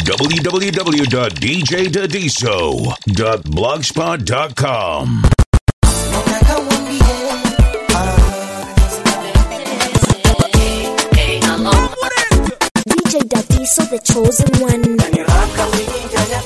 www.djdadiso.blogspot.com. DJ Dadiso, the chosen one.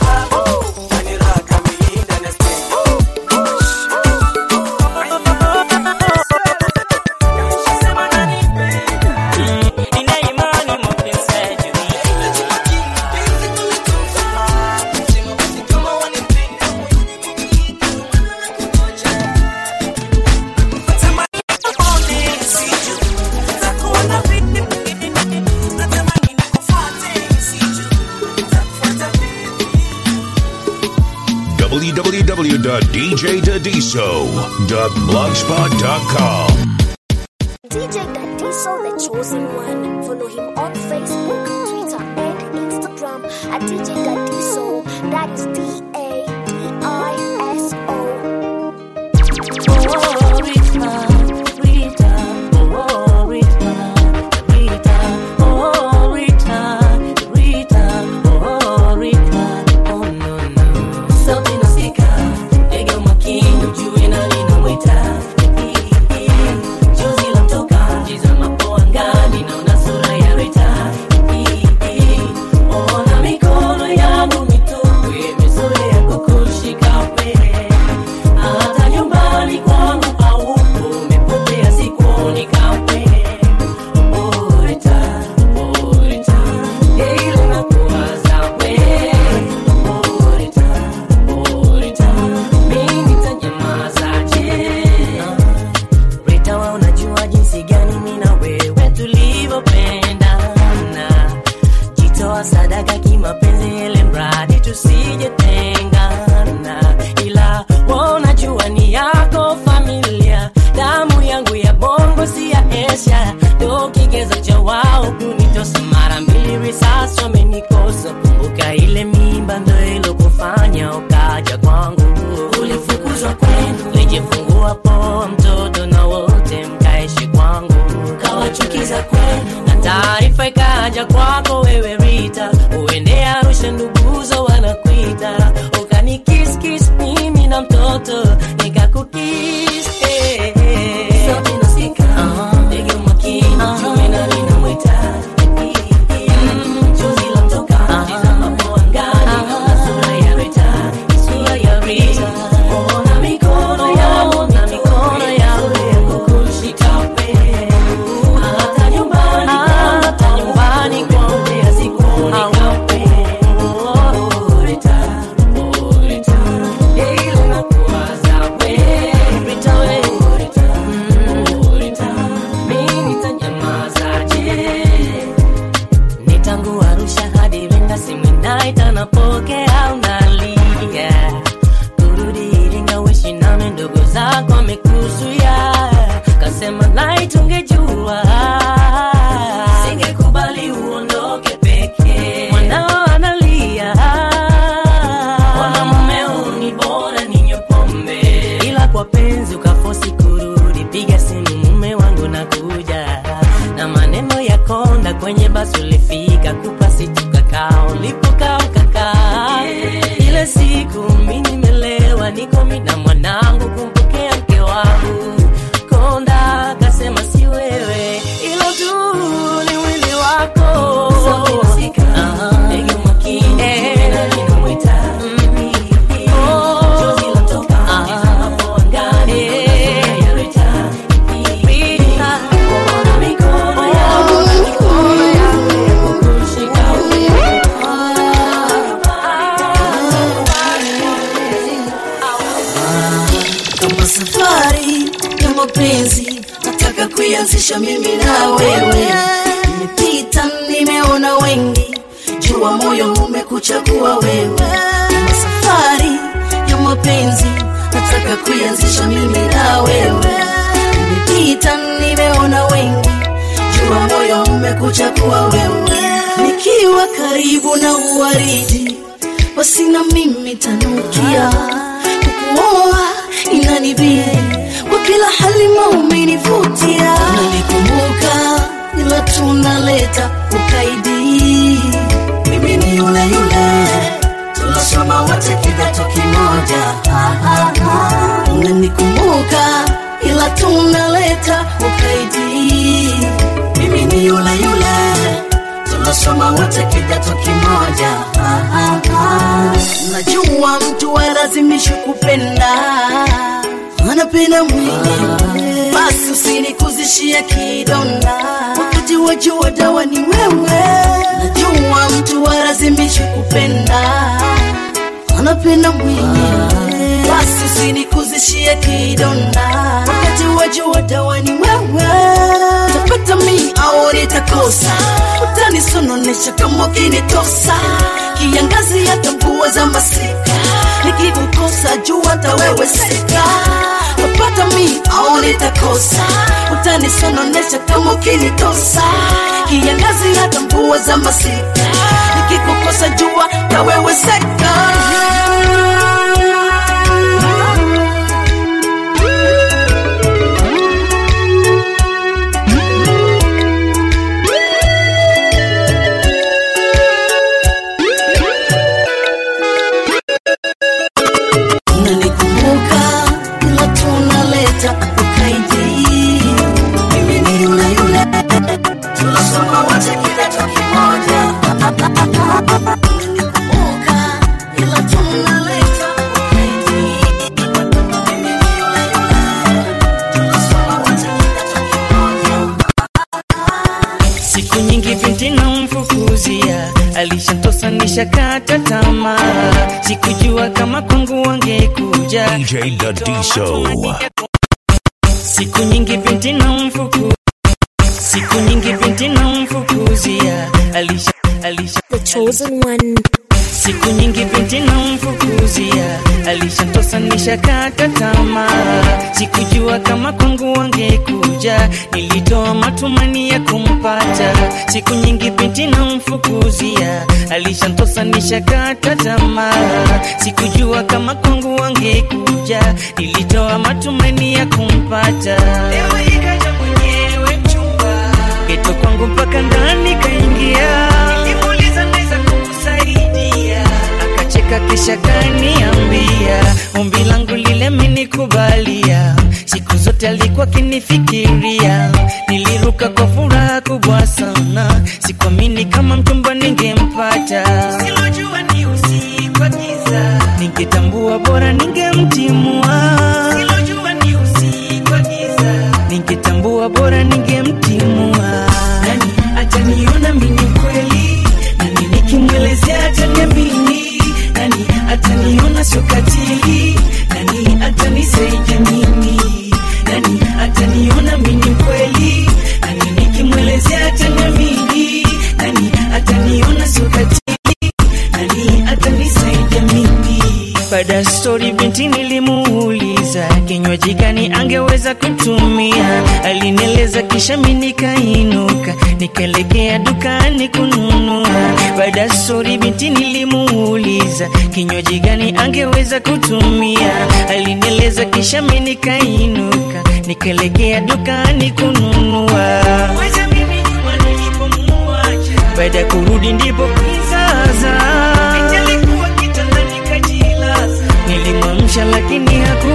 www.djdadiso.blogspot.com. DJ Dadiso, the chosen one. Follow him on Facebook, Twitter, and Instagram at DJ Dadiso. That is D A D I S O. hata nyumbani kwangu haupo, umepotea sikuoni kamwe. Orita, orita, ile nakuwaza we. Orita, orita, mimi nitanyamazaje? Rita, wewe unajua jinsi gani mimi na wewe tulivyopendana, jitoa sadaka kimapenzi, ile mradi tusijetengana, ila wewe unajua ni yako familia, damu yangu ya bongo si ya Asia, ndo kigezo cha wao kunitosa mara mbili, risasi wamenikosa. Kumbuka ile mimba ndo ilokufanya ukaja kwangu, ulifukuzwa kwenu, lijifungua poa mtoto na wote mkaishi kwangu, kawachukiza kwenu na taarifa ikaja kwako wewe Rita, uende Arusha nduguzo wanakuita, ukanikiskis mimi na mtoto nikakukis eh, eh. Sauti nasikika, ndege umakini, jua nani namwita Chozi lamtoka, tizama kwa angani, na sura ya Rita, sura ya Rita. Ona mikono yangu na mikono yangu ya kukushika pendo. Hata nyumbani kwangu, hata nyumbani kwangu, ya sikuoni kapendo. Rita, oh, Rita, ile nakuwaza we. Rita, we. Oh, Rita, mimi nitanyamazaje? ni tangu Arusha hadi Iringa, simu inaita napokea, unalia kurudi Iringa, wishi nami ndugu zako amekuzuia, kasema nai tungejua singekubali uondoke peke, mwanao analia, ona mumeo ni bora ninywe pombe, ila kwa penzi ukafosi kurudi, piga simu mume wangu nakuja na maneno ya konda kwenye basi ulifika kupasi tukakaa ulipokaa ukakaa ile siku mi nimelewa niko mi na mwanangu kumpokea mke wangu konda akasema si wewe ilo tu ni mwili wako Aha. Ndege umakini, ninamwita. Oh. Chozi latoka, tizama kwa angani, sura ya Rita. Rita. Ona mikono yangu, mikono yangu ya kukushika kama safari ya mapenzi nataka kuianzisha mimi na wewe nimepita nimeona wengi jua moyo umekuchagua wewe kama safari ya mapenzi nataka kuianzisha mimi na wewe nimepita nimeona wengi jua moyo umekuchagua wewe nikiwa karibu na uwaridi basi na mimi tanukia kukuoa inanibidi kwa kila hali maumenivutia nalikumbuka ila tunaleta ukaidi mimi ni yule yule unanikumbuka ila tunaleta ukaidi mimi ni yule yule tunasoma wote kidato kimoja ah, ah, ah. najua mtu alazimishi kupenda anapenda mwingine basi usinikuzishie kidonda wakati wajua dawa ni wewe najua mtu alazimishi kupenda anapenda mwingine basi usinikuzishie kidonda wakati wajua dawa ni wewe utapata mi au nitakosa utanisononesha kama ukinitosa kiangazi hata mvua za masika nikikukosa jua hata wewe sika utapata mi au nitakosa utanisononesha kama ukinitosa kiangazi hata mvua za masika nikikukosa jua hata wewe seka unanikumbuka ila tunaleta ukaidi mimi ni yule yule tunasoma wote kidato kimoja unanikumbuka ila tunaleta ukaidi mimi ni yule yule tunasoma wote kidato kimoja siku nyingi binti namfukuzia alishantosa nishakata tamaa sikujua kama kwangu wangekuja DJ Dadiso. siku nyingi binti namfuku siku nyingi binti namfukuzia alisha alisha The chosen one. siku nyingi binti namfukuzia alishantosa nishakata tamaa sikujua kama kwangu wangekuja nilitoa matumani ya kumpata siku nyingi binti namfukuzia alishantosa nishakata tamaa sikujua kama kwangu wangekuja nilitoa matumani ya kumpata leo ikaja mwenyewe mchumba geto kwangu mpaka ndani kaingia nilimuuliza naweza kukusaidia akacheka kisha kaniambia ombi langu lile menikubalia siku zote alikuwa kinifikiria niliruka kwa furaha kubwa sana sikuamini kama mchumba ningempata silojua ni usiku wa giza ningetambua bora ningemtimua silojua ni usiku wa giza ningetambua bora ningemtimua nani ataniona mimi kweli nani nikimwelezea ataniamini nani ataniona sio katili nani atanisaidia mimi nani ataniona mimi kweli nani nikimwelezea ataniamini nani ataniona sio katili nani atanisaidia mimi baada ya stori binti nilimuuliza kinywaji gani angeweza kutumia alinieleza kisha mi nikainuka nikaelekea dukani kununua baada ya stori binti nilimuuliza kinywaji gani angeweza kutumia alinieleza kisha mi nikainuka nikaelekea dukani kununua Wacha mimi nyuma nilipomuacha. baada ya kurudi ndipo kizaza alikuwa kitandani kajilaza nilimwamsha lakini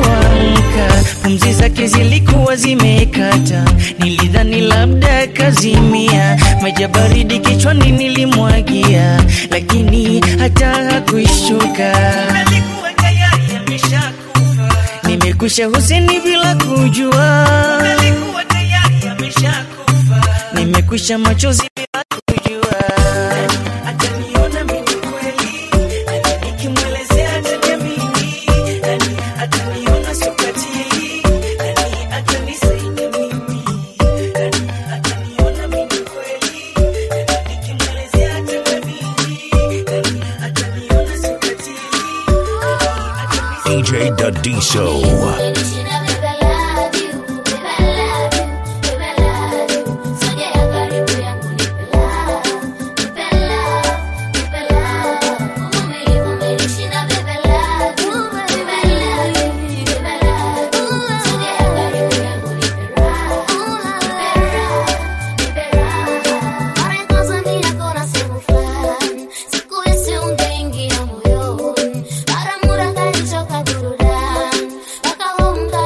hakuamka pumzi zake zilikuwa zimekata nilidhani labda kazimia maji ya baridi kichwani nilimwagia lakini hata hakuishuka alikuwa tayari ameshakufa nimekusha huseni bila kujua alikuwa tayari ameshakufa nimekusha machozi bila kujua ataniona mimi kweli Nani nikimwelezea ataniamini Nani ataniona sio katili Nani atanisaidia mimi Nani ataniona mimi kweli Nani nikimwelezea ataniamini Nani ataniona sio katili Nani atanisaidia DJ Dadiso. Para murah kali coba turun, maka home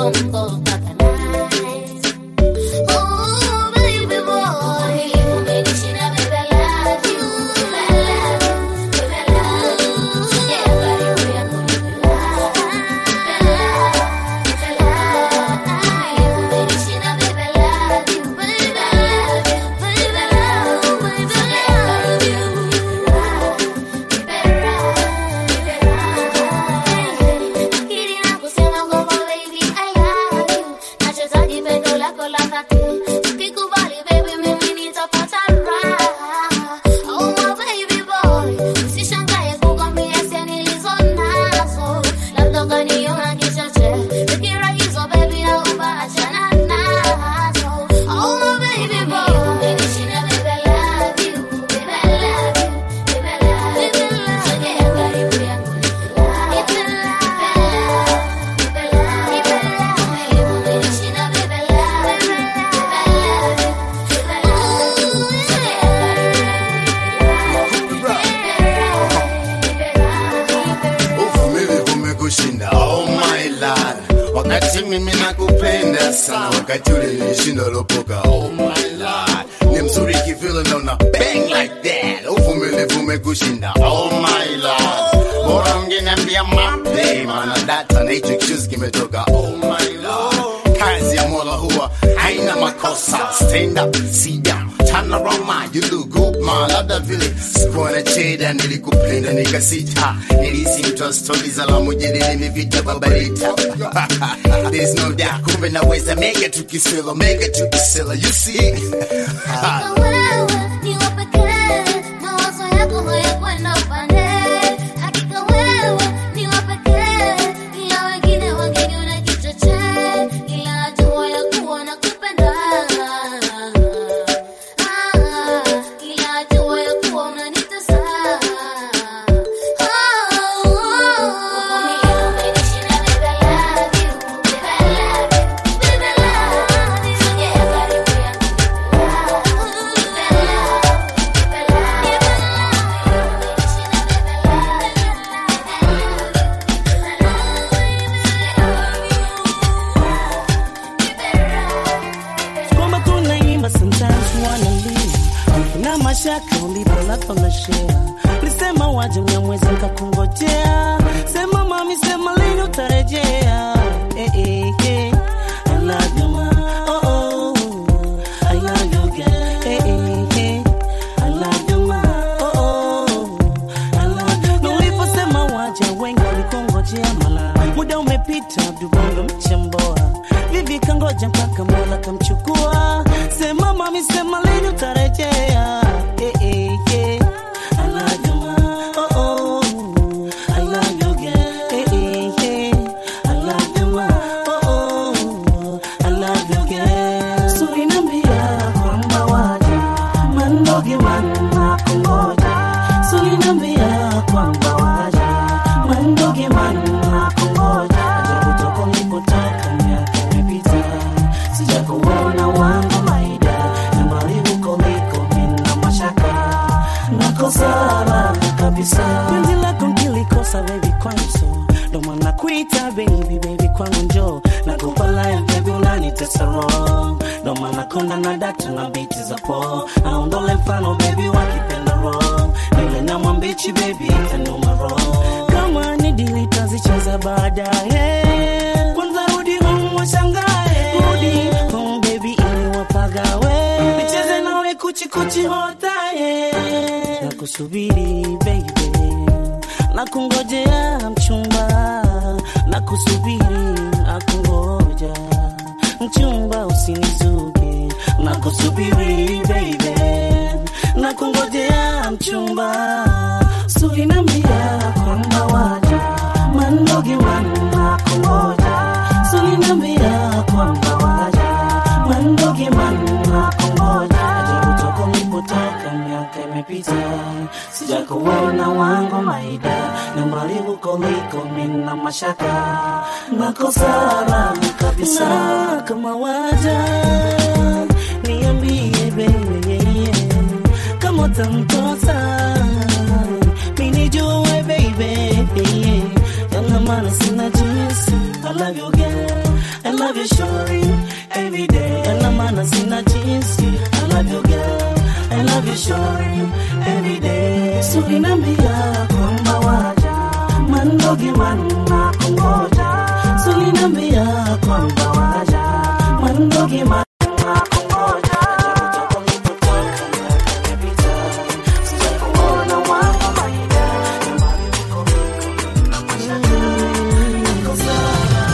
bongo mpaka night. Oh, baby boy, umenishinda baby, I love you, I love you, baby, I love you. Sogea karibu yangu nipe love, nipe love, nipe love. Umenishinda baby, I love you, baby, I love you, baby, I love you, baby, I love you. Nipe love, nipe love. Akili na kusema kwamba baby, I love you. Nachohitaji pendo lako la dhati. Ukikubali baby, mimi nitapata raha. Oh my baby boy, usishangae kukwambia hisia nilizo nazo. Labda ukaniona kichache. Fikira hizo baby, naomba achana nazo. Oh my baby boy, umenishinda baby, I love you. Baby, I love you. Baby, I love you. Sogea karibu yangu nipe love. Nipe love, nipe love, nipe love. Umenishinda baby, I love you. Baby, I love you. Baby, I love you. Sogea uvumilivu umekushinda oh my lord wakati mimi nakupenda sana wakati ule nilishinda lopoka oh my lord ni mzuri kivile naona bang like that uvumilivu umekushinda oh my lord bora ungeniambia mape maana data na hicho kichuzi kimetoka oh my lord kazi ya mola huwa haina makosa stand up sit down turn around man you look good man labda vile sikuwa na cheda nilikupenda nikasita nilisi mtu wa stori za la mujini nimevita babarita there is no doubt kumbe naweza mega tukisela mega tukisela you see Hakika wewe ni wa pekee, mawazo yako hayakwenda upande. Hakika wewe ni wa pekee, ila wengine wangeniona kichochee, ila najua ya kuwa nakupenda. Ah, ila najua ya kuwa unanitesa. Oh, umenishinda baby, I love you, baby, I love you, baby, I love you. Sogea karibu yangu. kwamba tunaimba sometimes wanna leave na mashaka ulipo na share lisema waje mnyamwezi nkakungojea sema mami sema lini utarejea eh, eh, eh. I love you, ma. Oh, oh. I love you, girl. Eh, eh, eh. I love you, ma. Oh, oh. I love you, girl. Na uliposema waje wengi walikungojea mala muda umepita abdubongo mchemboa vivi kangoja mpaka mola kamchukua sema mami sema lini utarejea eh, eh, eh. I love you, ma. Oh, oh. I love you, girl. Eh, eh, eh. I love you, ma. Oh, oh. I love you, girl. So inambia kwamba waje mandoge manna kungoja so inambia kwamba waje mandoge manna kungoja ajabu toko nilipotoka miaka imepita sijakuona wangu maida nyumbani huko liko mina mashaka nakosala kabisa penzi lako nkilikosa baby kwanso ndo maana kuita baby baby kwangu njo nakupa life baby unanitesa roho ndo maana konda na datu na biti za po aondole mfano baby wakipenda roho nile na mwambichi baby itanuma roho kama ni dili tazicheza baadaye kwanza rudi home washangae rudi home baby ili wapagawe nicheze nawe kuchikuchi hotaye na kusubiri baby na kungojea mchumba na kusubiri na kungoja mchumba usinizuge na kusubiri baby na kungojea mchumba sulinambia kwamba waja mandoge manna kungoja sulinambia kwamba waja mandoge manna kungoja ajabu toko nilipotoka miaka imepita sijakuona wangu maida na mbali huko liko mina mashaka nakosana kabisa kama waja niambie baby kama utamtosa minijue baby yana maana sina jinsi I love you girl I love you shorty every day. Yana maana sina jinsi. I love you girl, I love you shorty every day. So inambia kwamba waja mandogi manna kungoja. So inambia kwamba waja mandogi manna kungoja. Kutoka nilipotoka na every time. Sijakuona wangu maida. Nyumbani niko niko na mashaka. Niko sawa.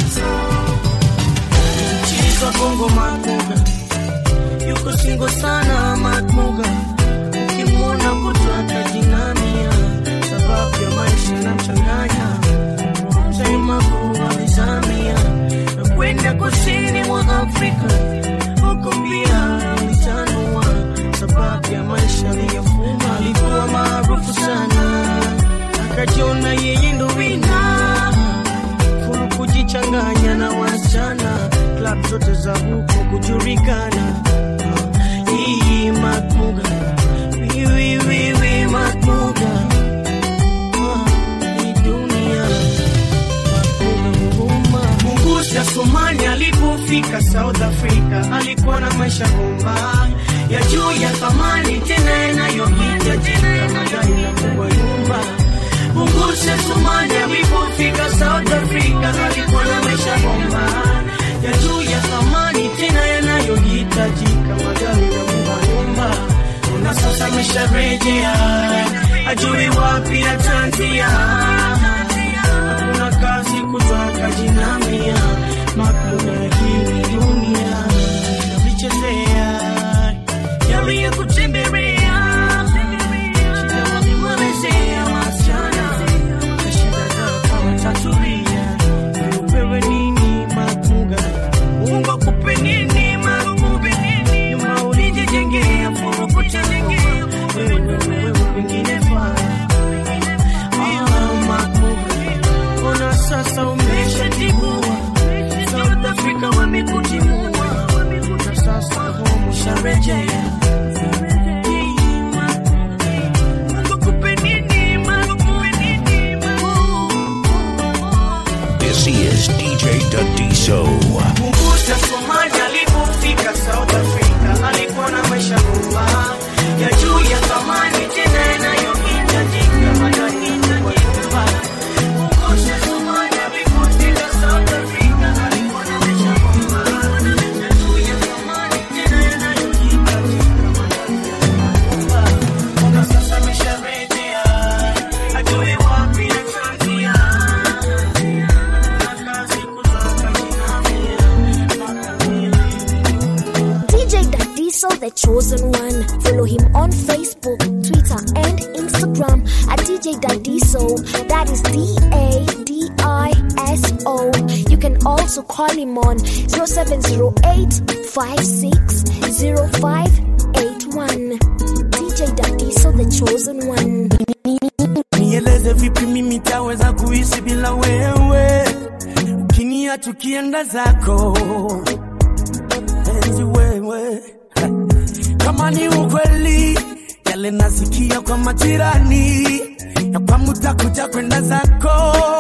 Chizwa Bongo Makuga yuko singo sana Makuga, ukimwona kutwa atajinamia, sababu ya maisha na mchanganya Makuga alizamia na kwenda kusini mwa Afrika, huko pia alitanua, sababu ya maisha aliyofuma. Alikuwa maarufu sana, akajiona yeye ndo wina furu kujichanganya na wasichana klab zote za huko kujulikana hii makmuga wiwiwiwi makmuga hii dunia makmuga mungusha somani alipofika south africa alikuwa na maisha bomba ya juu ya thamani tena yanayopita jina magari na kubwa nyumba Mungushe Sumani alipofika South Africa alikuwa na maisha bomba ya juu ya thamani tena yanayohitajika magari na nyumba na sasa amesharejea ajui wapi atanzia hakuna kazi kutaka jinamia makuna hii dunia navichezea yaliyokutembelea shida wavimwelezea wasichana na shida zako watatulia upewe nini makuga mungu akupe nini makuga nyuma ulijijengea furukutengea wewe wewe wengine faa Ah, makuga ona sasa umeshatibua South Africa wamekutimua na sasa home usharejea This is DJ Dadiso. Mungusha Somali alipofika South Africa alikuwa na maisha bomba ya juu ya thamani tena yanayohitajika yanayohitajika. Mungusha Somali alipofika South Africa alikuwa na maisha bomba ya juu ya thamani tena yanayohitajika Mbona sasa amesharejea ajue wapi atanzia DJ Dadiso, the chosen one. Follow him on Facebook, Twitter, and Instagram at DJ Dadiso. That is D A D I S O. You can also call him on 0708 560581. DJ Dadiso, the chosen one. nieleze vipi mimi taweza kuishi bila wewe ukinia tukienda zako enzi wewe kama ni ukweli yale nasikia kwa majirani ya kwamba utakuja kwenda zako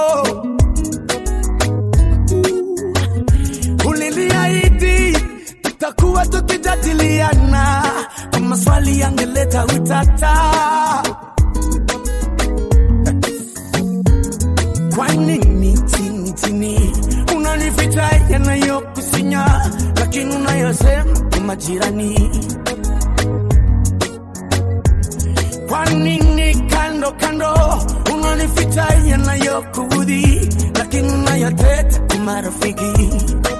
uliniahidi tutakuwa tukijadiliana kwa maswali yangeleta utata Kwa nini chini chini unanificha yanayokusinya, lakini unayosema kwa majirani? Kwa nini kando kando unanificha yanayokuudhi, lakini unayoteta kwa marafiki?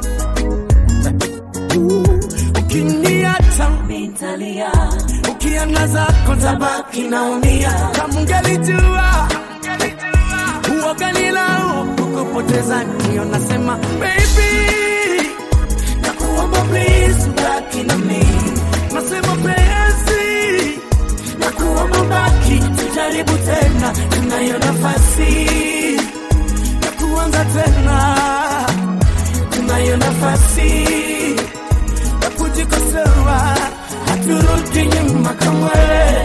Ukiniacha nitalia, ukienda zako tabaki naumia. Kama ungelijua uoga nilau kukupoteza, ndio nasema baby, nakuomba please ubaki na mimi, nasema penzi, nakuomba baki, tujaribu tena, tunayo nafasi ya kuanza tena, tunayo nafasi ya kujikosoa, haturudi nyuma kamwe.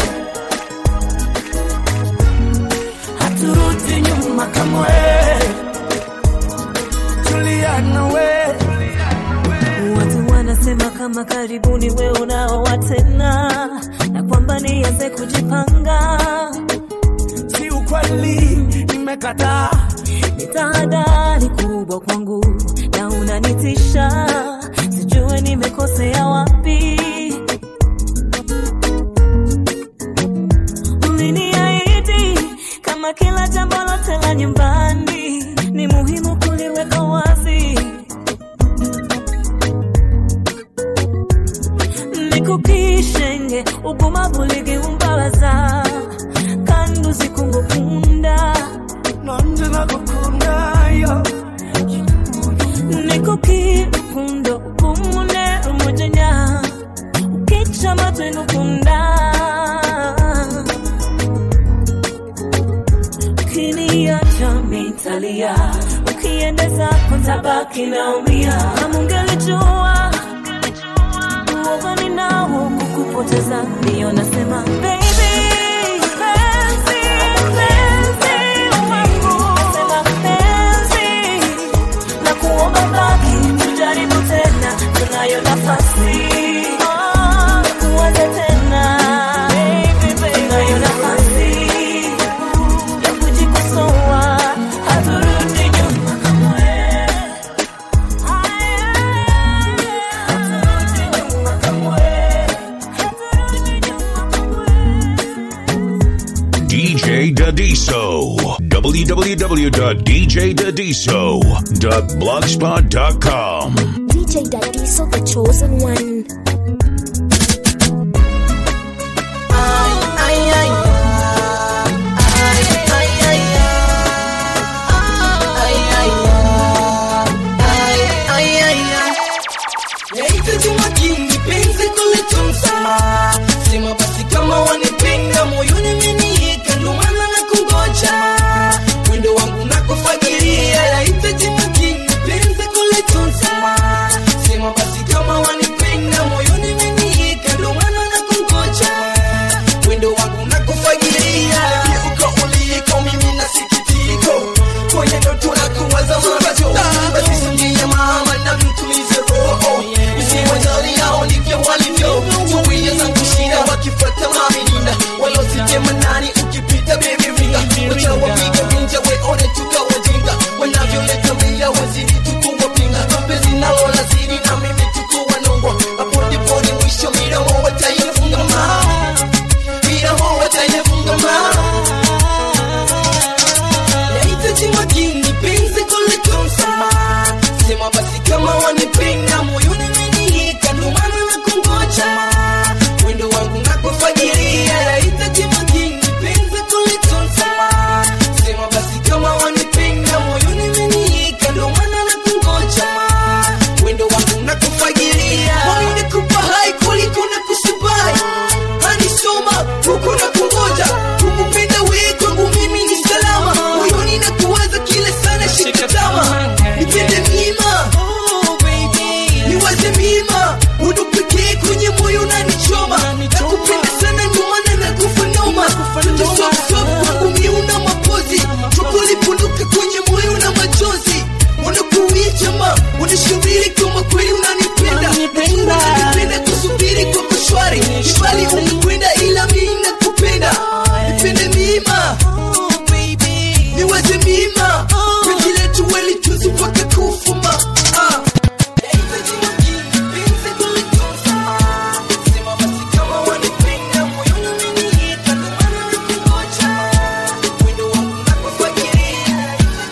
haturudi nyuma kamwe. Juliana we wanasema kama karibuni we unaoa tena na kwamba nianze kujipanga si ukweli nimekataa ni tahadhari kubwa kwangu na unanitisha sijue nimekosea wapi uliniahidi kama kila jambo lote la nyumbani ni muhimu kuliweka wazi nikukishenge ugumavu ligiumbabaza kandi uzikungukunda nanje nagukunda yo nikukirukundo ukumune umujenya ukica amatwi ngukunda ukiniacha mitalia ukiendeza kutabaki naumia kama ungelijua uoga ninao kukupoteza ndiyo nasema baby penzi, penzi wangu. Nasema penzi, na kuomba baki tujaribu tena tunayo nafasi Oh, tuanze tena tunayo nafasi ya kujikosoa haturudi nyuma kamwe haturudi nyuma kamwe haturudi nyuma kamwe DJ Dadiso. www.djdadiso.blogspot.com. DJ Dadiso, the chosen one. Nahitaji makini penzi kuleta msamaha. Sema basi kama wanipenda moyoni umeniika, ndo maana nakungoja. Mwendo wangu nakufagilia, nahitaji makini penzi kuleta msamaha. Sema basi kama wanipenda moyoni umeniika, ndo maana nakungoja. Mwendo wangu nakufagilia, uko uliko mimi nasikitiko, kwenye ndoto nakuwaza macho, basi singia mama na mtulize roho usiwajali hao ndivyo walivyo zuia zangu shida wakifuata maminina walositema nani ukipita baby ringa wachawapiga vinja weone tukawajinga wanavyoleta mbia wazidi tukuwapinga penzi nalo lazidi na mimi tukuwa nongwa hapo ndipo ni mwisho midomo wataifunga ma midomo wataifunga ma nahitaji makini penzi kuliko msamaha sema basi kama wanipenda moyoni umeniika ndo maana nakungoja mwendo wangu nakufagiria nahitaji makini penzi kuliko msamaha sema basi kama wanipenda moyoni umeniika ndo maana nakungoja mwendo wangu nakufagiria moyo nikupa hai kuliko nakusubai hanisoma huku na kungoja kukupenda wewe kwangu mimi ni salama moyoni na kuwaza kila sana shikatama nipende mima niwaze mima udu pekee kwenye moyo unanichoma nakupenda sana ndio maana nakufa noma tusopsop kwangu mi una mapozi tupolipunduka kwenye moyo na machozi wanakuichama wanashubiri kama kweli unanipenda Najua unanipenda kusubiri kwa kushwari ibali umekwenda ila mi nakupenda nipende mima niwaze mima penzi letu welichuzi mpaka kufuma ah. Nahitaji makini, penzi kuliko msamaha. Sema basi kama wanipenda, moyoni umeniika, ndo maana nakungoja. Mwendo wangu nakufagiria.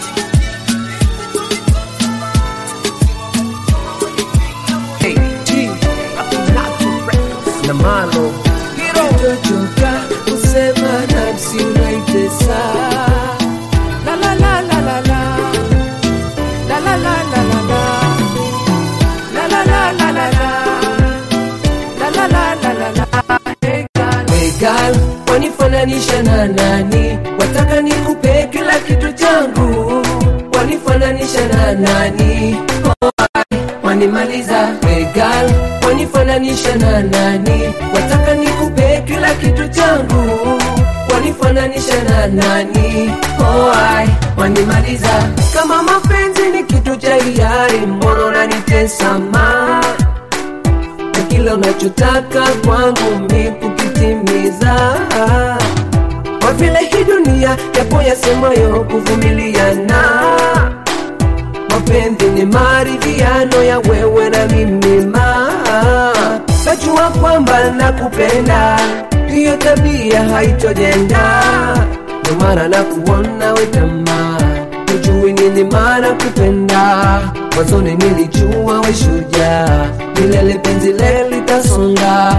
na malo kitochoka kusema nafsi unaitesa La, la, la, la, la, la. La, la, la, la, la, la. La, la, la, la, la, la. La, la, la, la, la, la. Hey, girl. Hey, girl, wanifananisha na nani wataka nikupe kila kitu changu wanifananisha na nani wanimaliza regal wanifananisha na nani wataka nikupe kila kitu changu wanifananisha na nani oh, ai, wanimaliza kama mapenzi ni kitu cha hiari mbona unanitesa ma na kila unachotaka kwangu mi kukitimiza kwa vile hii dunia yapo yasemayo kuvumiliana mapenzi ni maridhiano ya wewe na mimi ma najua kwamba nakupenda hiyo tabia haitojenda ndio maana nakuona wetama ujui nini maana kupenda mwanzoni nilijua weshuja milele penzi lelitasonga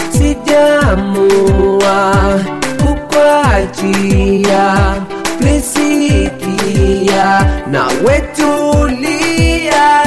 sijamua kukwachia plisikia na wetulia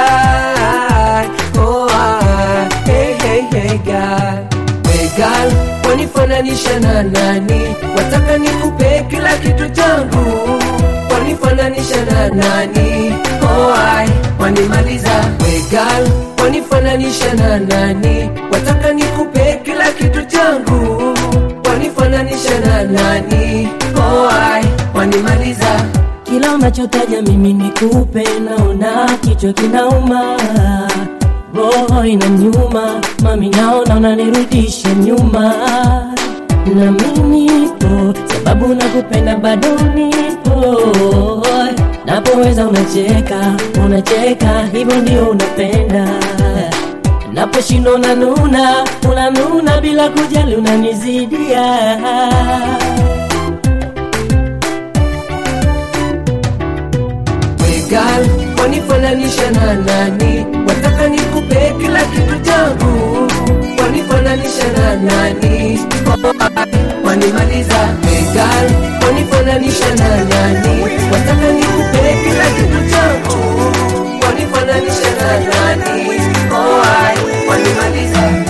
oh, ah, hey, hey, hey, God. Hey, girl, wanifananisha na nani wataka nikupe kila kitu changu wanifananisha na nani oh, ai, wanimaliza wegal wanifananisha na nani wataka nikupe kila kitu changu wanifananisha na nani oh, ai, wanimaliza kila unachotaja mimi nikupe, naona kichwa kinauma, roho ina nyuma, mami naona unanirudisha nyuma, na mimi nipo sababu nakupenda, bado nipo napoweza unacheka, unacheka, hivyo ndio unapenda naposhindwa unanuna, unanuna bila kujali, unanizidia Wegal, wanifananisha na nani wataka nikupe kila kitu changu wanifananisha na nani Oh, ai, wanimaliza Wegal, wanifananisha na nani wataka nikupe kila kitu changu wanifananisha na nani Oh, ai, wanimaliza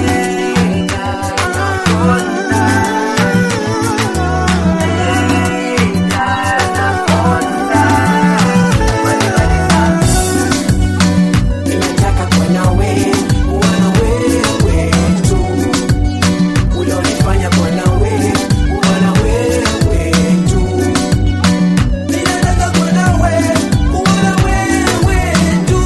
Ninataka kuwa nawe, kuwa na wewe tu. Ulionifanya kuwa nawe, kuwa na wewe tu. Ninataka kuwa nawe, kuwa na wewe tu.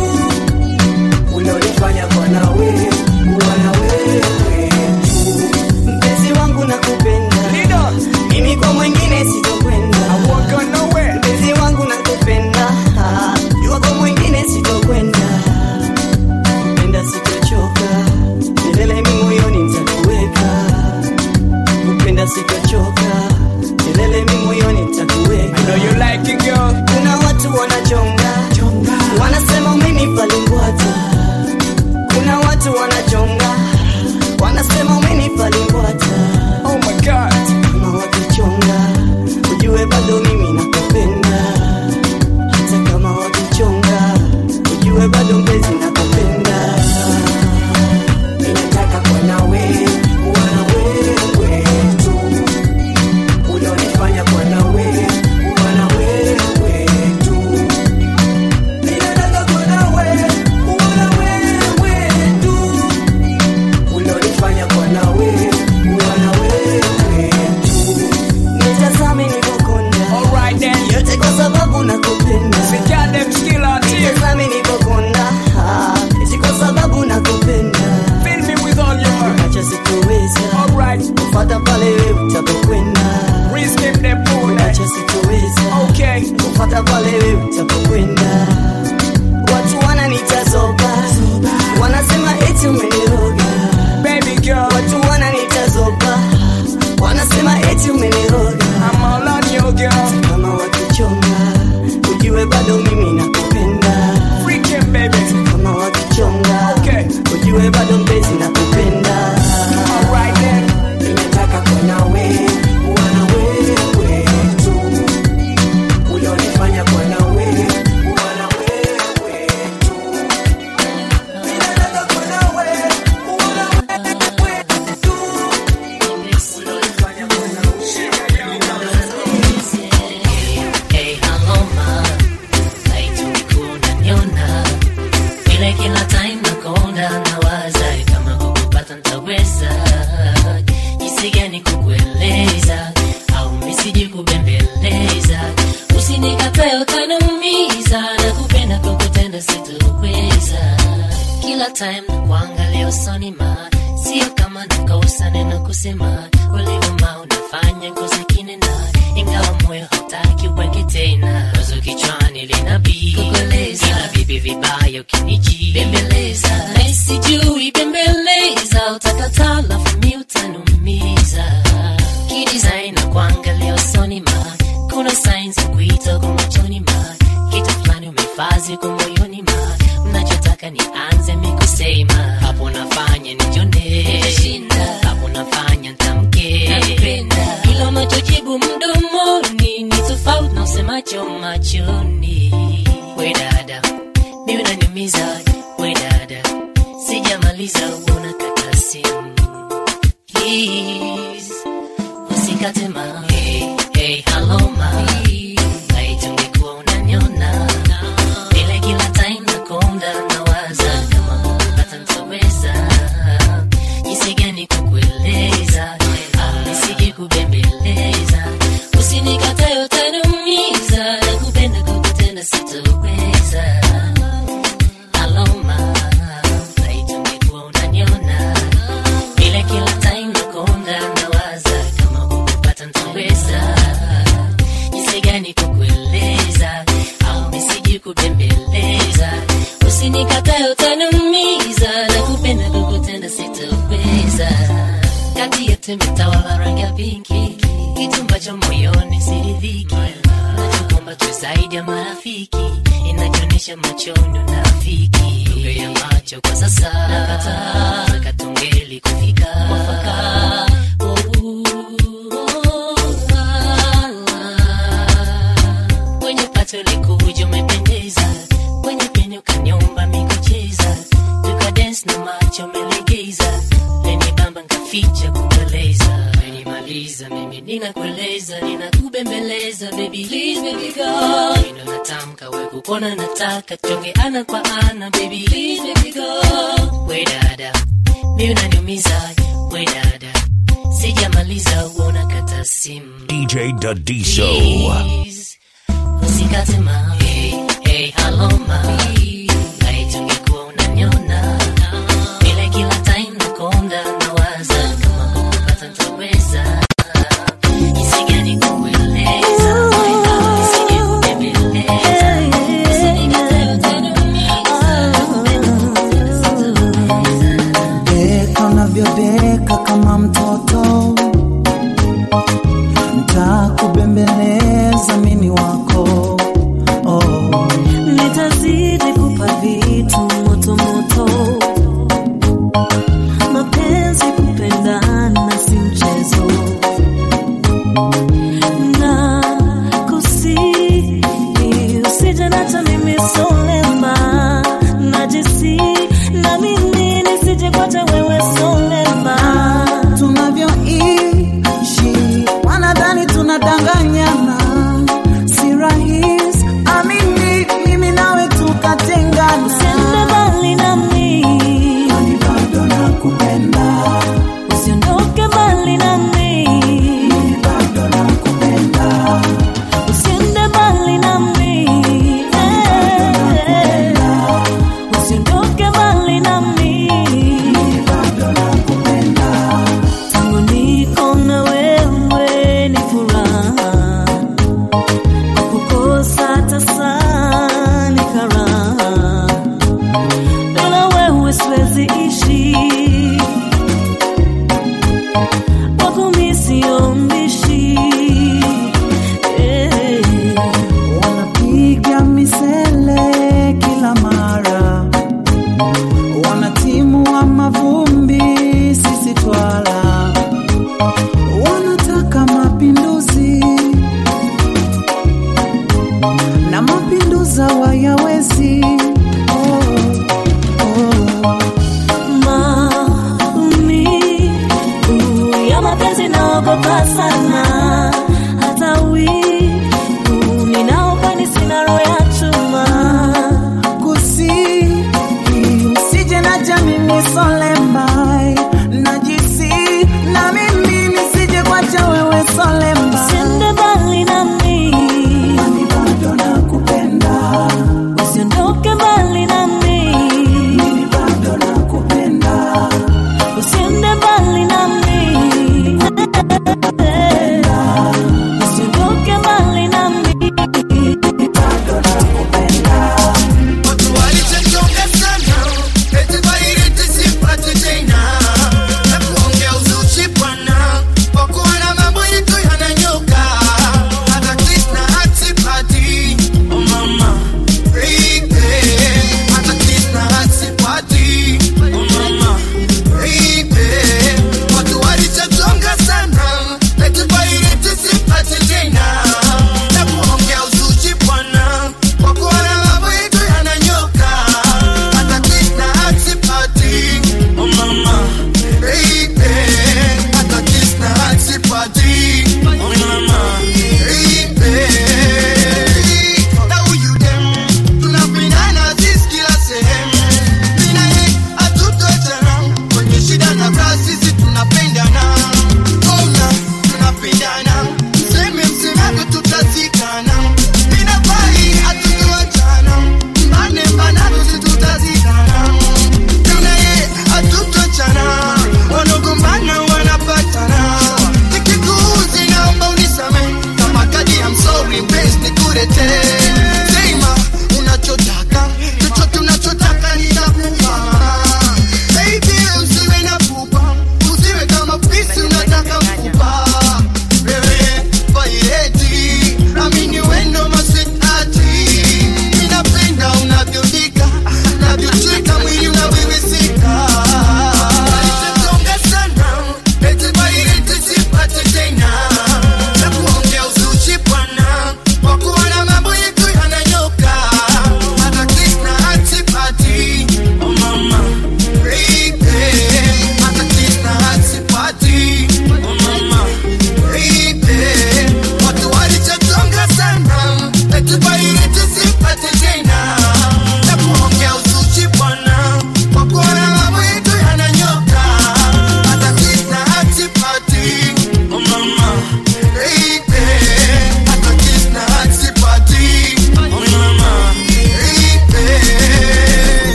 Ulionifanya kuwa nawe, kuwa na wewe tu. Mpenzi wangu nakupenda. Mimi kwa mwingine sitokwenda. Mpenzi wangu nakupenda. Jua kwa mwingine sitokwenda kupenda sitochoka, milele mi moyoni nitakuweka. Kupenda sitochoka, milele mi moyoni nitakuweka. Kuna watu wanachonga, wanasema umenipa limbwata. Kuna watu wanachonga, wanasema umenipa limbwata. Kama wakichonga, ujue bado mimi nakupenda. Hata kama wakichonga, ujue bado mpenzi nakupenda. Ninataka kuwa nawe, kuwa na wewe tu. Ulionifanya kuwa nawe, kuwa na wewe tu. Ninataka kuwa nawe, kuwa na wewe tu. Ulionifanya kuwa nawe, kuwa na wewe tu. Nitazame nilipokonda. Yote kwa sababu nakupenda. Nitazame nilipokonda. Ah, eti kwa sababu nakupenda. Acha sitoweza. Kufuata pale wewe utapokwenda. Acha sitoweza. Kufuata pale wewe utapokwenda. Watu wananitazoba. Wanasema eti umeniroga. Watu wananitazoba. Wanasema eti umeniroga. Kama wakichonga, ujue bado mimi nakupenda. Kama wakichonga, ujue bado mpenzi nakupenda. Ninataka kuwa nawe, kuwa na wewe tu. Ulionifanya kuwa nawe, kuwa na wewe tu. Ninataka kuwa nawe, kuwa na wewe tu. Ulionifanya kuwa Hey, aloma, haituku unaniona vile kila time nakonda nawaza kama kukupata ntaweza jinsi gani kukueleza au misiji kubembeleza usinikatae utaniumiza na kupenda kukutenda sitoweza kila time na kuangalia usoni ma sio kama nakosa neno kusema ulivyoma unafanya ngozi kinena ingawa moyo hautaki uweke tena wazo kichwani linabii kukueleza ila vipi vibaya ukiniji bembeleza na sijui bembeleza utakataa lafu mi utanumiza kidesign na kuangalia usoni ma kuna signs ya kuita kwa machoni ma kitu fulani umefazi kwa moyoni ma mnachotaka nianze mikusema hapo nafanya nijone hapo nafanya ntamke ila unachojibu mdomoni ni tofauti na usemacho machoni we dada mi unaniumiza we dada sijamaliza uona kata simu please usikate ma hey, hey, hello ma naitungekuwa unaniona vile kila time nakonda nawaza kama kupata ntaweza jinsi gani kukueleza au nisije kubembeleza usinikatae utaniumiza na kupenda kukutenda sitoweza aloma naitungekuwa unaniona vile kila time nakonda nawaza kama kukupata ntaweza jinsi gani kukueleza au nisiji kubembeleza usinikatae utaniumiza na kupenda kukutenda sitoweza kati yetu imetawala rangi ya pinki kitu ambacho moyoni siridhiki nachokomba tu zaidi ya marafiki inachoonyesha machoni unafiki lugha ya macho kwa sasa nakataa katongeli kufika mwafaka kwenye pato likuja umependeza kwenye peni ukanyomba mikucheza tukadens na macho umelegeza leni bamba nkaficha kukueleza menimaliza mimi ninakueleza ninakubembeleza baby please baby go ino natamka we kukona nataka tuonge ana kwa ana baby please baby go we dada mi unaniumiza we dada sijamaliza uona kata simu DJ Dadiso. Please, usikate ma hey, hey, hello ma naitungekuwa unaniona vile kila time nakonda nawaza kama kukupata ntaweza jinsi gani kukueleza nisije kubembeleza usinikatae utaniumiza deka unavyodeka kama mtoto ntakubembeleza mini wako oh. nitazidi kupa vitu moto moto mapenzi kupendana si mchezo na kusi usije nacha mimi solema najisi na mimi nisije kwacha wewe solema tunavyoishi wanadhani tunadanganyana si rahisi amini mimi nawe tukatengana usiende mbali nami Kwani bado nakupenda usiondoke mbali nami mimi bado nakupenda usiende mbali nami eh. usiondoke mbali nami mimi bado nakupenda tangu niko na wewe ni furaha kukosa tasa ni karaha bila wewe siwezi ishi wako mi sio mbishi eh. wanapiga misele kila mara wanatimua mavumbi sisi twala wanataka mapinduzi na mapinduza wayawezi oh, oh. maumivu ya mapenzi naogopa sana hata wivu ninaokwani sina roho ya chuma kusi usije na jamini solembai najisi na mimi nisije kwacha wewe solemba usiende mbali nami Kwani bado nakupenda usiondoke mbali nami mimi bado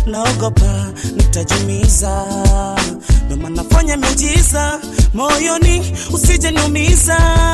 naogopa nitajumiza ndo maana fanya miujiza moyoni usije niumiza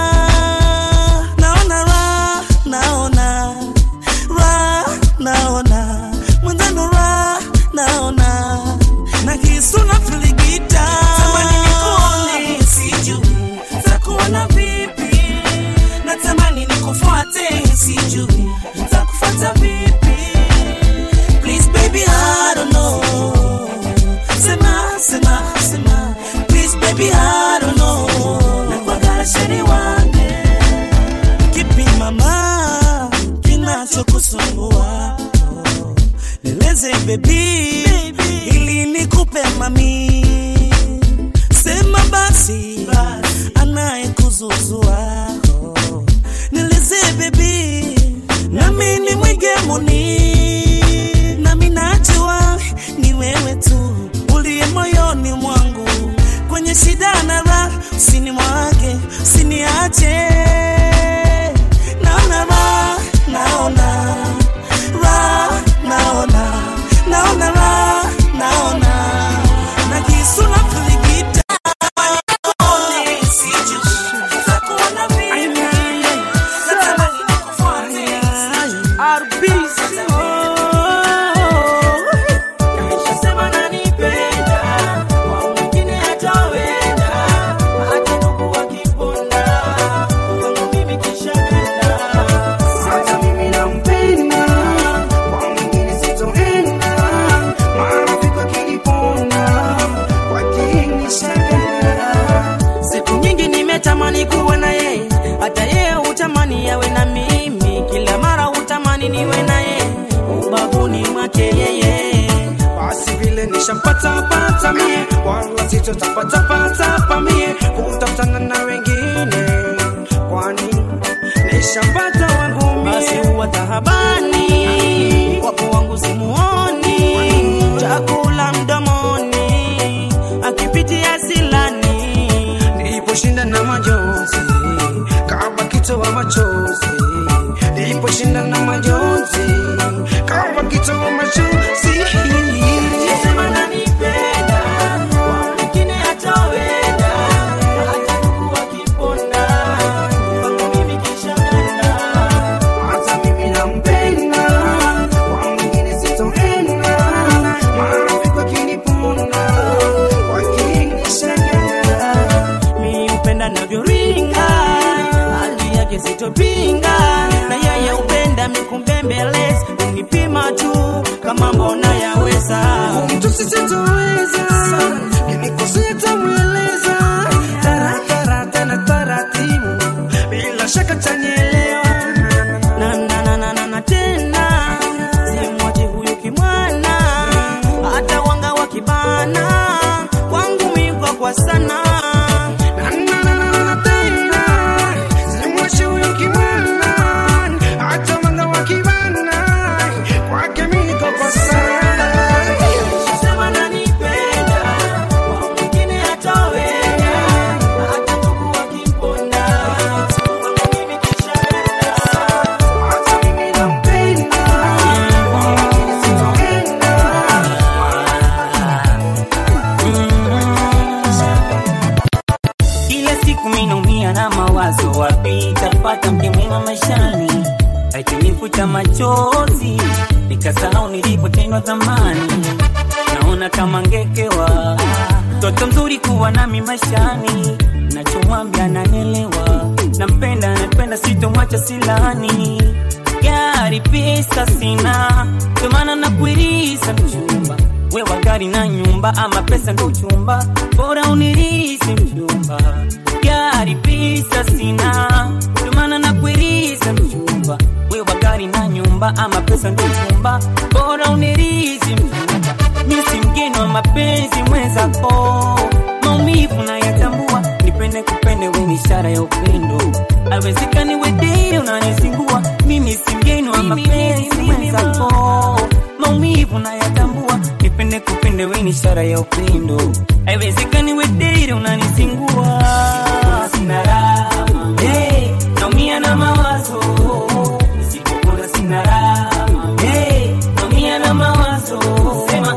naona ra naona ra naona mwenzano ra naona na kisu na filigita tamani nikuone sijui takuona vipi natamani nikufuate sijui takufuata vipi please baby I don't know sema sema sema please baby I don't know nakwagara sheri wange kipi mama kinachokusumbua nieleze baby ili nikupe mami sema basi anayekuzuzua nieleze baby nami ni mwigemuni nami najua ni wewe tu uliye moyoni mwangu kwenye shida na raha usinimwage usiniache naona raha naona raha naona naona raha naona na kisu na kuligita Hata mimi nampenda, kwa mwingine sitoenda, marafiki wakiniponda, wakinishangaa. siku nyingi nimetamani kuwa na yeye hata yeye hutamani yawe na mimi kila mara hutamani niwe na yeye ubavuni mwake yeye basi vile nishampata pata mie wala sitotapata pata pa mie kutafutana na wengine kwani nishampata wangu basi mie huwa tahabani wapo wangu simuoni chakula mdomoni akipitia silani niliposhinda na majonzi kama kitoa machozi niliposhinda na majonzi kama kitoa machozi Sema nanipenda, kwa mwingine hataweza, hata ndugu wakiponda, kwangu mimi kishaenda. hata mimi nampenda kwa mwingine sitoenda marafiki wakiniponda wakinishangaa Mi hupenda navyoringa, hali yake sitopinga, na yeye hupenda mikumbembeleza, unipima tu kama mbona yaweza. mtu sisitoweza kinikosea tamweleza taratara tena taratibu bila shaka tanielewa na na na na na na tena simwache huyu kimwana hata wanga wakibana kwangu miko kwa sana Na, na, na, na, na, tena simwache huyo kimwana hata wanga wakibana kwake mimi niko kwa sana sema nanipenda kwa mwingine hataweza hata ndugu wakimponda kwangu mimi kishaenda hata mimi nampenda kwa mwingine sitoenda Kila siku minaumia na mawazo, wapi tapata mke mwema maishani, akinifuta machozi nikasahau nilipotendwa zamani. Naona kama ngekewa mtoto mzuri kuwa nami maishani, nachomwambia nanielewa, nampenda nampenda, sitomwacha silani. Gari pesa sina, ndio maana nakuiriza mchumba wewa gari na nyumba ama pesa ndo uchumba bora unirisi mchumba gari pesa sina ndio maana nakuiriza mchumba wewa gari na nyumba ama pesa ndo uchumba bora unirisi mchumba mi si mgeni wa mapenzi mwenzako maumivu nayatambua nipende kupende we ni ishara ya upendo awezekani wedei unanizingua mimi si mgeni wa mapenzi mwenzako maumivu nayatambua nipende kupende we ni ishara ya upendo haiwezekani wedei unanizingua sina raha hey, naumia na mawazo nisipopona sina raha hey, naumia na mawazo sema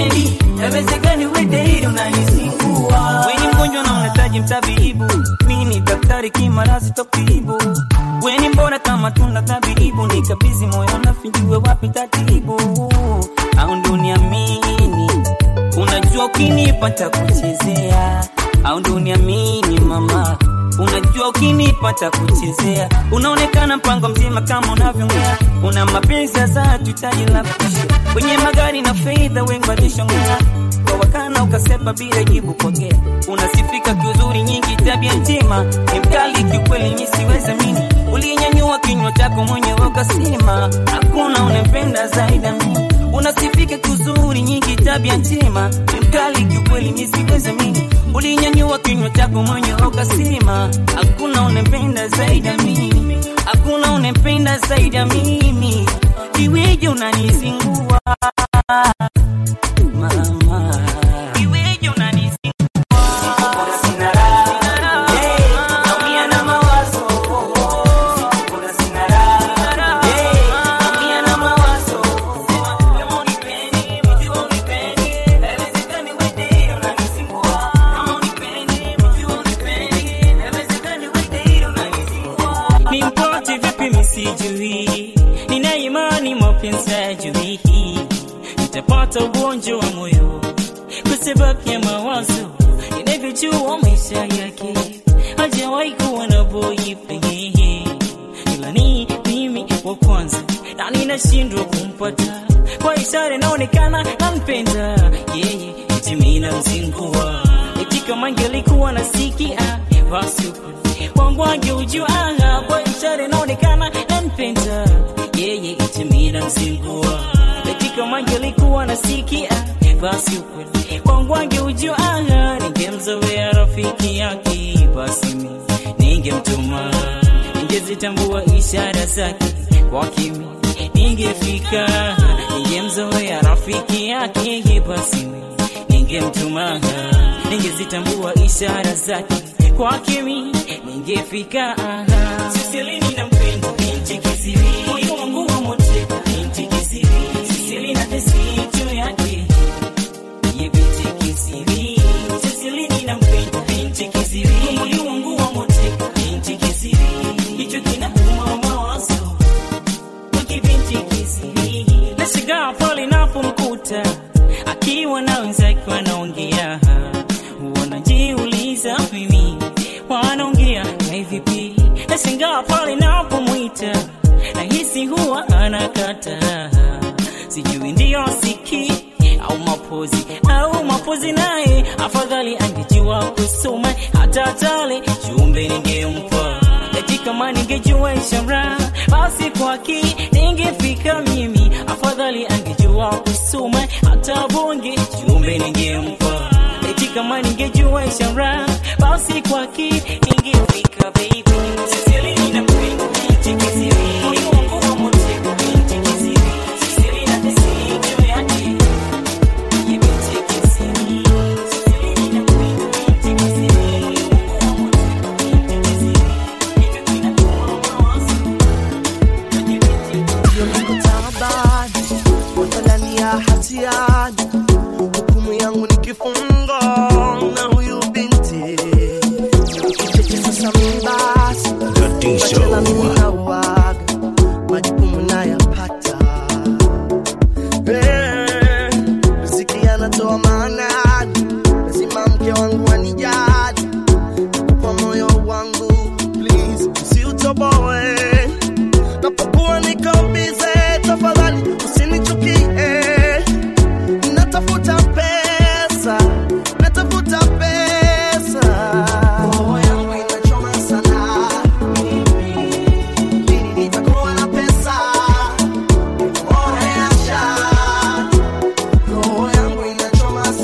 unipendi Yawezekani we daily unanizingua Weni mgonjwa na unahitaji mtabibu Mimi ni daktari kimarasi tokibu Weni mbona kama tuna tabibu Nikabizi moyo nafinjue wapi tatibu Au ndo uniamini Unajua ukinipa takuchezea Au ndo uniamini mama Unajua ukinipa takuchezea Unaonekana mpango mzima kama unavyongea Una mapenzi ya saa tutaji la kushia Kwenye magari na fedha wengi walishongea Kwa wakana ukasepa bila jibu pokea Unasifika kiuzuri nyingi tabia njema Ni mkali kiukweli nyi siwezi mini Ulinyanyua kinywa chako mwenyewe ukasema Hakuna unempenda zaidi ya mimi Unasifika kiuzuri nyingi tabia njema Ni mkali kiukweli nyi siwezi mini Ulinyanyua kinywa chako mwenyewe ukasema Hakuna unempenda zaidi ya mimi Hakuna unempenda zaidi ya mimi Iweje unanizingua Mama Iweje unanizingua Sina raha Hey, naumia na mawazo Kuna sina raha Hey, naumia na mawazo Kama unipendi, mimi unipendi Haiwezekani we daily unanizingua Kama unipendi, mimi unipendi Haiwezekani we daily unanizingua Nimpote vipi misijui Nina imani mapenzi hajui Nitapata ugonjwa wa moyo Kwa sababu ya mawazo Ninavyojua maisha yake Hajawahi kuwa na boyfriend Ila ni mimi wa kwanza Na ninashindwa kumpata Kwa ishara inaonekana nampenda Yeye eti mimi namzingua Eti kama angelikuwa nasikia Basi wangu angeujua Kwa ishara inaonekana nampenda Yeye eti mimi namzingua Eti kama angelikuwa nasikia Basi ukweli wangu angeujua Ningemzoea rafiki yake Basi mimi ningemtuma Ningezitambua ishara zake kwa kimi Ningefika Ningemzoea rafiki yake Basi mimi ningemtuma Ningezitambua ishara zake kwa kimi Ningefika Sisilini na mpendo binti kisiri Moyo wangu wa mote binti kisiri Sisili na tesi juu yake Ye binti kisiri Sisilini na mpendo binti kisiri Moyo wangu wa mote binti kisiri Hicho kinauma mawazo Wiki binti kisiri Nashangaa pale napomkuta Akiwa na wenzake wanaongea Wanajiuliza mimi Wanaongea na vipi Nashangaa pale napomwita Nahisi huwa anakata Sijui ndio siki au mapozi au mapozi naye afadhali angejua kusoma hata tale jumbe ningempa eti kama ningejua ishara basi kwaki ningefika mimi afadhali angejua kusoma hata bonge jumbe ningempa eti kama ningejua ishara basi kwaki ningefika baby Sisili ninapenda binti kisiri moyo wangu wa motego binti kisiri Sisili na tesi juu yake Ye binti kisiri Sisili ninapenda binti kisiri moyo wangu wa motego binti kisiri Hivyo kinakuwa mawazo Kwenye binti niko taabani, mathalani ya hatiani, hukumu yangu ni kifungo na huyu binti kicheche sasa mimi basi wachela mimi nauaga majukumu nayapata Eh, riziki anatoa maanani lazima mke wangu anijali kwa moyo wangu please usiutoboe napokuwa niko bize tafadhali usinichukie natafuta pesa natafuta pesa roho yangu inachoma sana lini nitakuwa na pesa oreasha roho yangu inachoma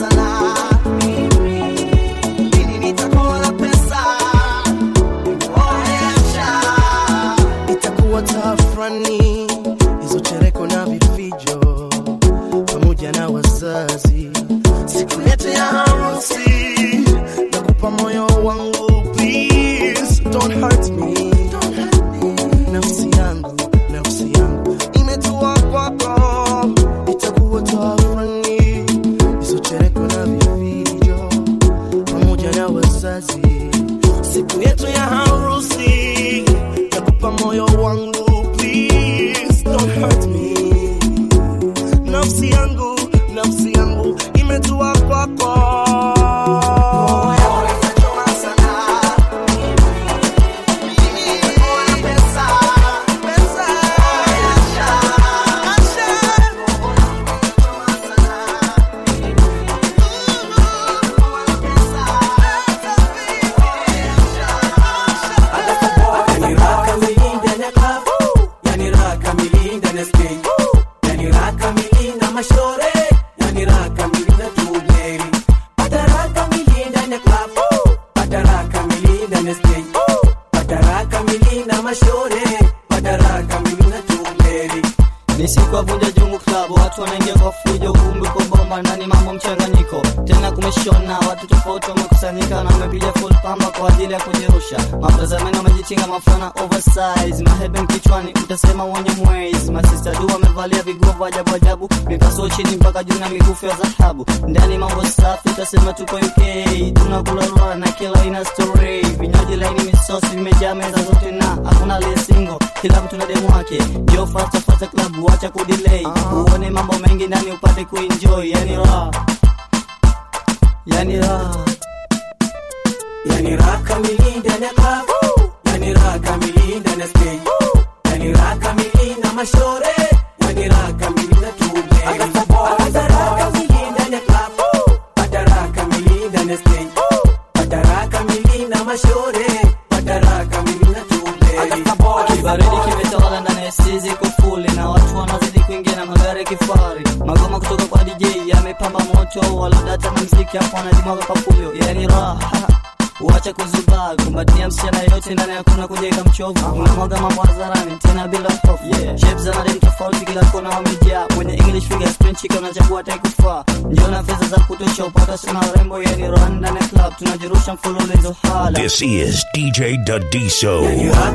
mchanganyiko tena kumeshona watu tofauti wamekusanyika na wamepiga full pamba kwa ajili ya kujirusha mapazameni wamejichinga mafana oversize maheben kichwani utasema wenye mwezi masista du wamevalia viguvu ajabu ajabu mikaso chini mpaka juu na mikufu ya dhahabu ndani mambo safi utasema tuko uk tunakulalua na kila ina story vinywaji laini misosi vimejaa meza zote na hakuna lesingo kila mtu na demu wake jo fasta fasta klabu wacha kudelay uone mambo mengi ndani upate kuenjoy yani raha yani raha yani raha kamili ndani ya club yani raha kamili ndani ya stage yani raha kamili na mashore yani raha kamili na tume Pata raha kamili ndani ya club pata raha kamili ndani ya stage pata raha kamili na mashore pata raha kamili na tume kibaridi kimetawala ndani ya sizi kufuli na watu wanazidi kuingia na magari kifari magoma kutoka kwa dj yamepamba moto walodata na mziki hapo wanajimwaga papulio yani raha Wacha kuzubaa kumbatia msichana yote ndani hakuna kujenga mchovu unamwaga mambo hadharani tena bila hofu yeah. Shapes za madem tofauti kila kona wamejaa mwenye English figure spin chick unachagua taikufaa njoo na fedha za kutosha upata sana rembo yani run ndani ya club tunajirusha mfululizo hala This is DJ Dadiso.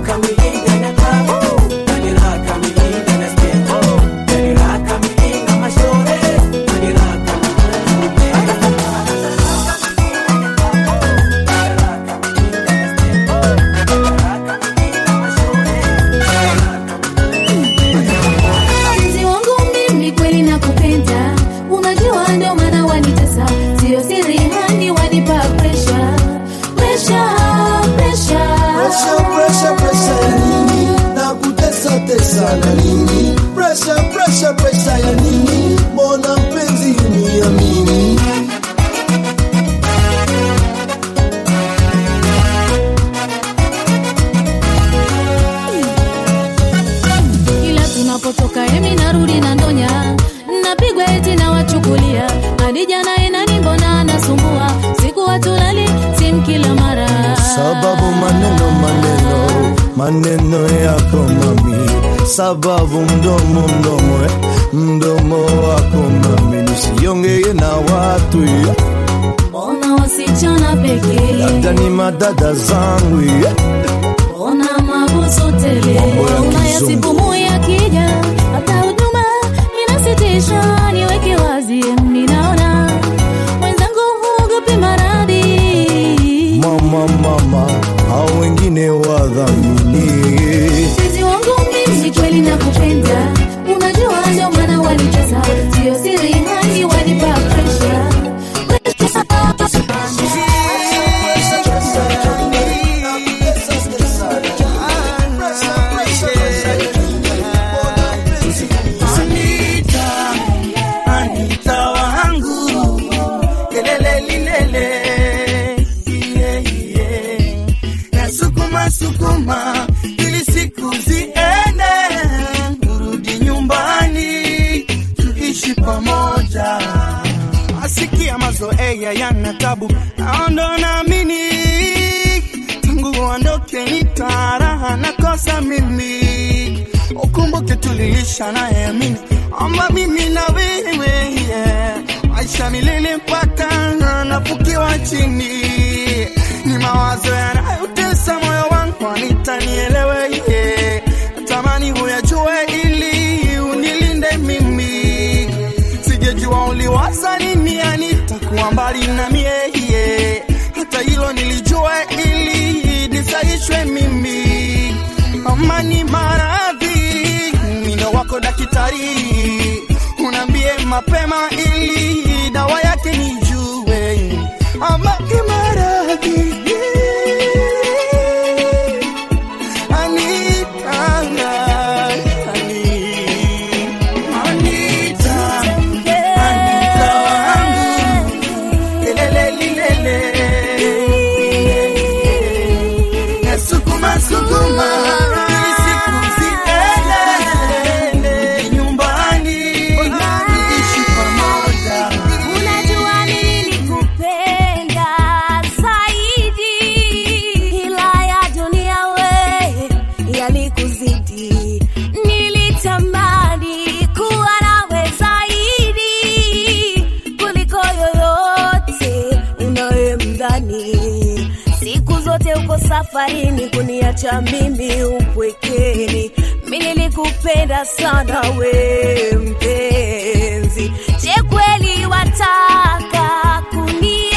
Mpenzi wangu mimi kweli nakupenda, unajua ndio maana wanitesa, sio siri hani wanipa pressure, pressure, pressure. Pressure, pressure, pressure ya nini? Na kutesa tesa na nini? Pressure, pressure, pressure ya nini? Mbona mpenzi uniamini? Kila tunapotoka emi narudi na ndonya, napigwa eti na wachukulia hadi jana inani, mbona anasumbua siku watulali simu kila mara Sababu maneno maneno maneno yako mami, sababu mdomo mdomo eh, mdomo wako mami, nisiongee na watu eh, mbona wasichana pekee, labda ni madada zangu eh. mbona mabusu tele, Mambo ya unayasipumu yakija, hata huduma inasitisha. Niweke wazi, ninaona mwenzangu huogopi maradhi Mama mama, hao wengine wadhamini Mpenzi wangu mimi kweli nakupenda, unajua ndio maana wanitesa, sio siri hani wanipa pressure. Anita, Anita wangu, kelele lilele, yeah, yeah. Nasukuma sukuma ili siku ziende, urudi nyumbani tuishi pamoja. Asikia mazoea yana tabu, naondo naamini tangu uondoke nitaraha nakosa mimi ukumbuke tuliisha nayeamini ama mimi na wewe yeah. maisha milele mpaka nafukiwa chini ni mawazo yanayotesa moyo wangu anitanielewe yeah. natamani huyajue ili unilinde mimi sijejua uliwaza nini anitakuwa mbali na mie yeah. hata hilo nilijua ili nisaishwe mimi amani maradhi mindo wako daktari unaambie mapema ili dawa yake nijue amani maradhi Anita, Anita, Anita wangu, kelele lilele. Nasukuma sukuma ili siku ziende nyumbani ishi pamoja. safarini kuniacha mimi upwekeni mi nilikupenda sana we mpenzi je kweli wataka kunienzi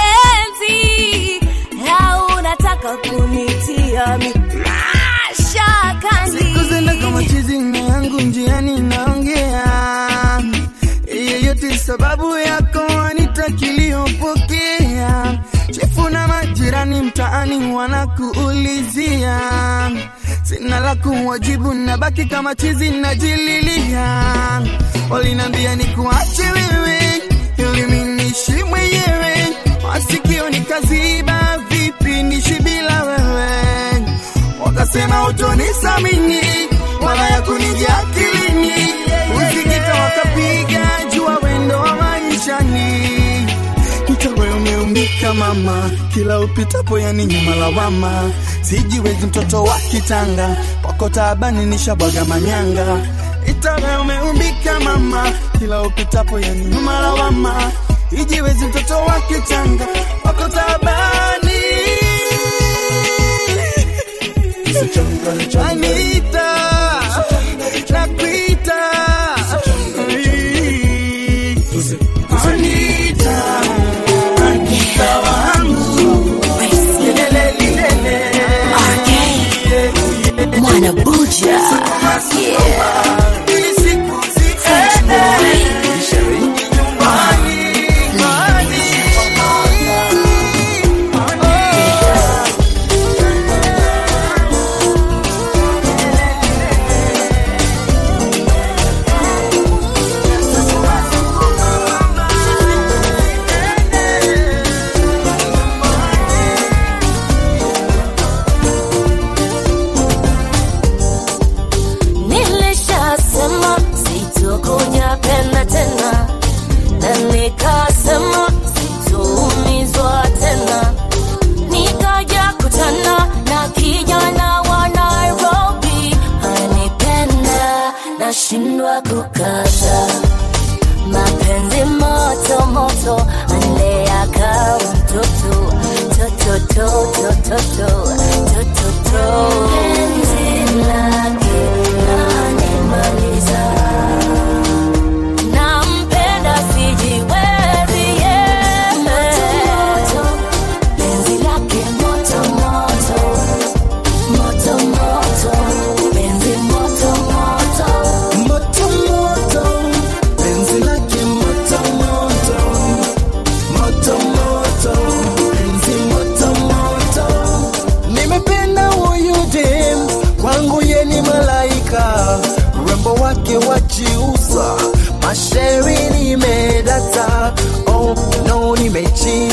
au unataka kunitia mi mashakani siku zenda kama chizi na yangu njiani naongea yeyote sababu yako anitakiliyopokea chifu na majirani mtaani wanakuulizia sina la kuwajibu nabaki kama chizi najililia walinambia ni kuache wewe ili minishi mwenyewe masikio nikaziba vipi nishi bila wewe wakasema utonisamini wala ya kunijia akilini usikita wakapiga jua wendo wa maishani Itawe umeumbika mama, kila upitapo yani nyuma lawama. Sijiwezi mtoto wa kitanga, kwako taabani nishabwaga manyanga. Itawe umeumbika mama, kila upitapo yani nyuma lawama. Ijiwezi mtoto wa kitanga, kwako taabani. Anita, nakuita. Anita. Anita wangu. Lelele, lelele. Mwana Buja. Ili siku ziende. Nyumbani, nyumbani. nilishasema sitokuja penda tena na nikasema sitoumizwa tena nikaja kutana na kijana wa nairobi anipenda nashindwa kukata mapenzi moto moto anlea kama mtoto totototototototototo penzi lake nanimaliza nampenda sijiwezi yeye penzi lake moto moto moto moto penzi moto moto Moto moto, penzi lake moto moto. Moto moto, penzi moto moto. Nimependa huyu dem, kwangu ye ni malaika. Urembo wake wajiuza, mashairi nimedata. Oh no, nimechi